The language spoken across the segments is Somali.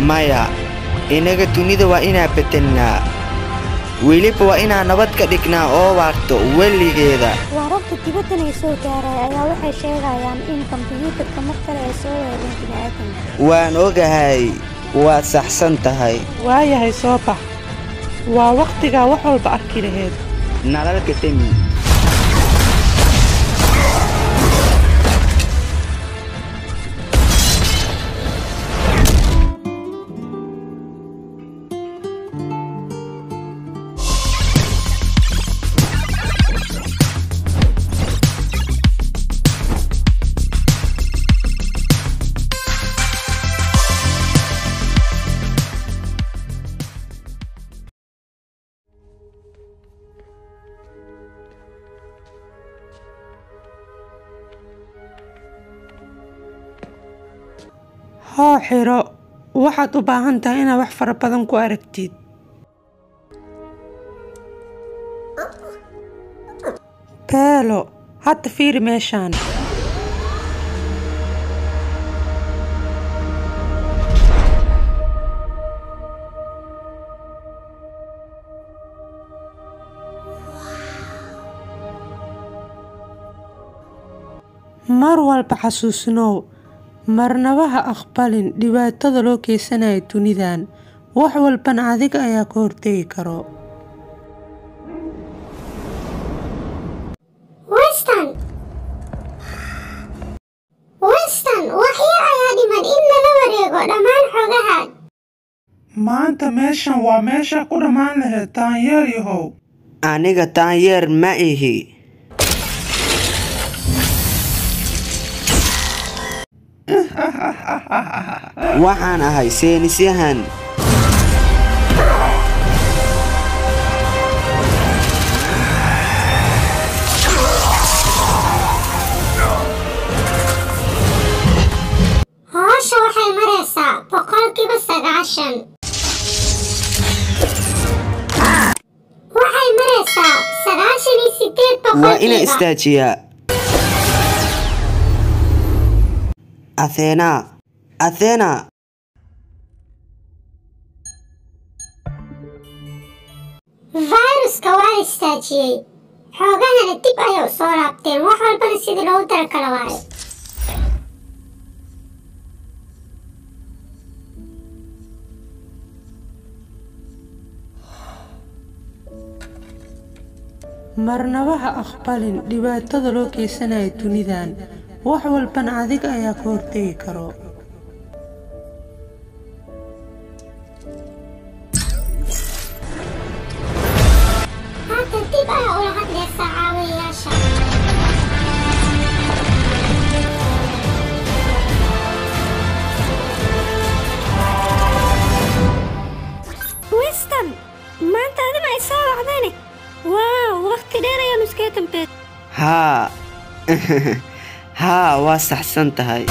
maya innaga dunida waa inaa bedelnaa weliba waa inaan nabad ka dhignaa oo waarto weligeeda wararka dibaddan ay soo gaaray ayaa waxay sheegayaan in kombiyuutarka mar kale ay soo weerareen bini'aadamka waan ogahay waad saxsan tahay waayahay soo bax waa wakhtigaa wax walba arki laheyd nalalka demi hoo xiro waxaad u baahan tahay inaad wax fara badan ku aragtid beelo hadda fiiri meeshaan mar walba xasuusnow marnaba ha aqbalin dhibaatada loo geysanayo dunidan wax walbana adiga ayaa ka hortegi karo weston weston wax yar ayaa dhiman in lala wareego dhammaan xogaha maanta meeshan waa meesha ku dhammaan lahayd taanyeer yahow aniga taanyeer ma ihi waxaan ahay seenisyahan hoosha waxay maraysaa boqolkiiba sagaashan waxay maraysaa sagaashan iyo sideed waa inaan boqolkiiba istaajiyaa athena athena fayruska waa istaajiyey xoogahana dib ayay u soo laabteen wax walbana sidii loogu talakala waayo marnaba ha aqbalin dhibaatada loo geysanayo dunidan wax walbana adiga ayaa ka hortegi karo hadda dib ayaa ula hadlaysaa caawiyayaasha weston maanta adina ay soo wacdane waaw wakhti dheer ayaanu iskaga dambeed haa haa waa saxsan tahay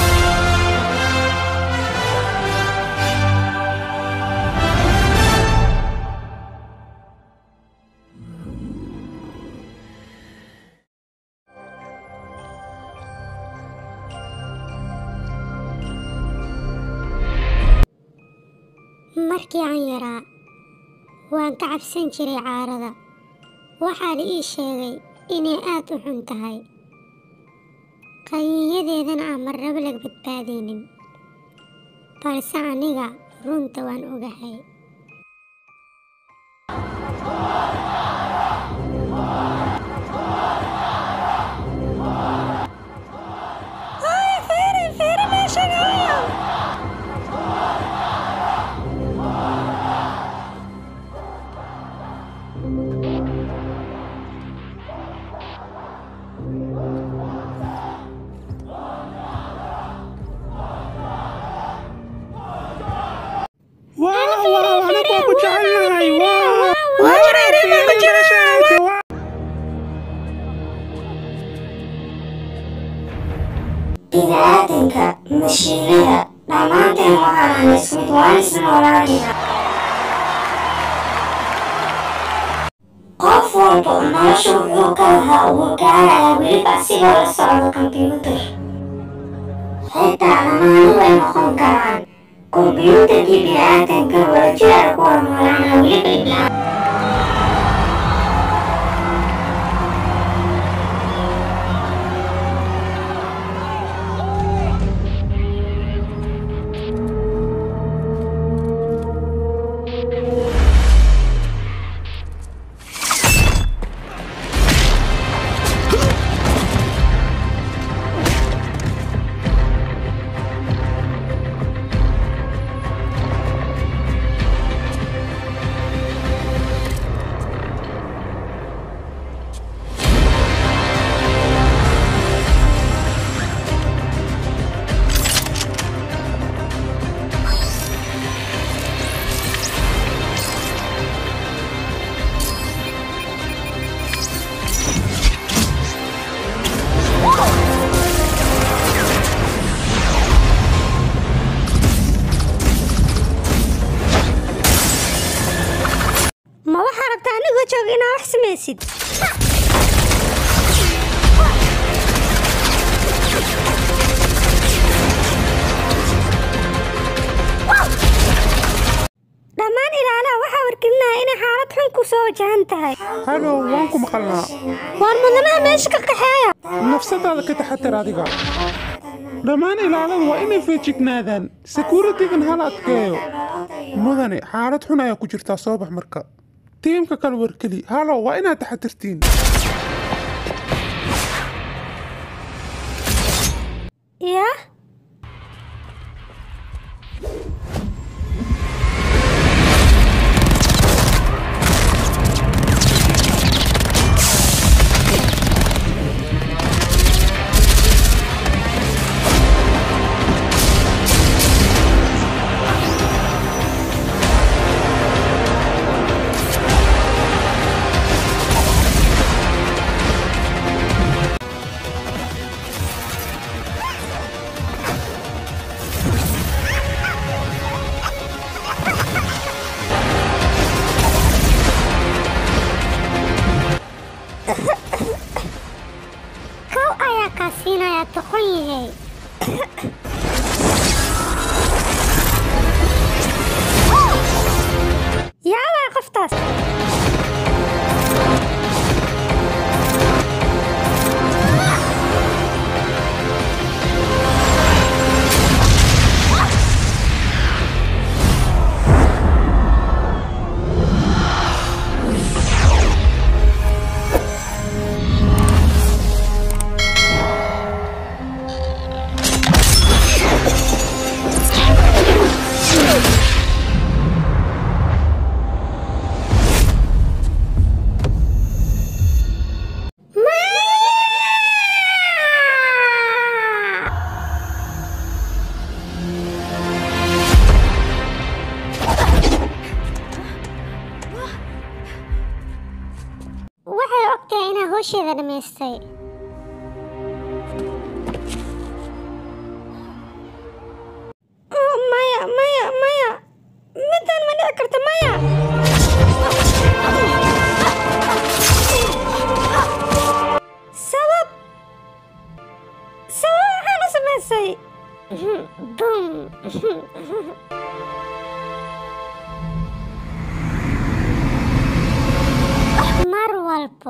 markii aan yaraa waan ka cabsan jiray caarada waxaa la ii sheegay inay aad u xun tahay qaniinyadeedana aan marnaba laga badbaadaynin balse aniga runta waan ogahay waaw waaw anagu ku jecelnahay waaw bini'aadanka mashiinada dhammaanteen waxaan ismid waan isnoolaanina qof walba nolosha wuxuu ka lahaa ugu gaaraya weliba asigoo la socdo kombyuutar xitaa lamaani way noqon karaan kombiyuutarkii bini'aadanka waa jira kuwa noolaana weli ilaa ma waxaa rabtaa anigoo jooga inaa wax samaysid dhammaan ilaalaha waxaa wargelinaya inay xaalad xun ku soo wajahan tahay halow waan ku maqalnaa waar mudanaha meesha ka qaxeeya nafsadaada ka taxatar adiga dhammaan ilaaladu waa inay feejignaadaan sekuritigan hala adkeeyo mudane xaalad xun ayaa ku jirtaa soo bax marka tiimka kale warkeli halow waa inaad taxatirtiin yaa kow ayaa kaa siinaya toqon yahay yaa waa qoftaas waxay ogtahay inaa howsheeda dhammaystay Oh, maya maya maya midaan ma dhici karta maya sabab sabab waxaan u samaysay bum mar walbo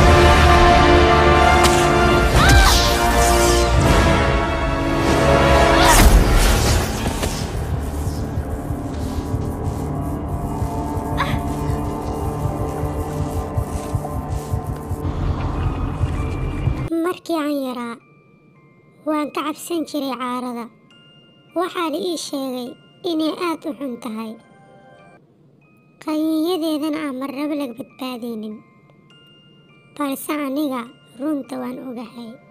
markii aan yaraa waan ka cabsan jiray caarada waxaa la ii sheegay inay aad u xun tahay qaniinyadeedana aan marnaba laga badbaadaynin balse aniga runta waan ogahay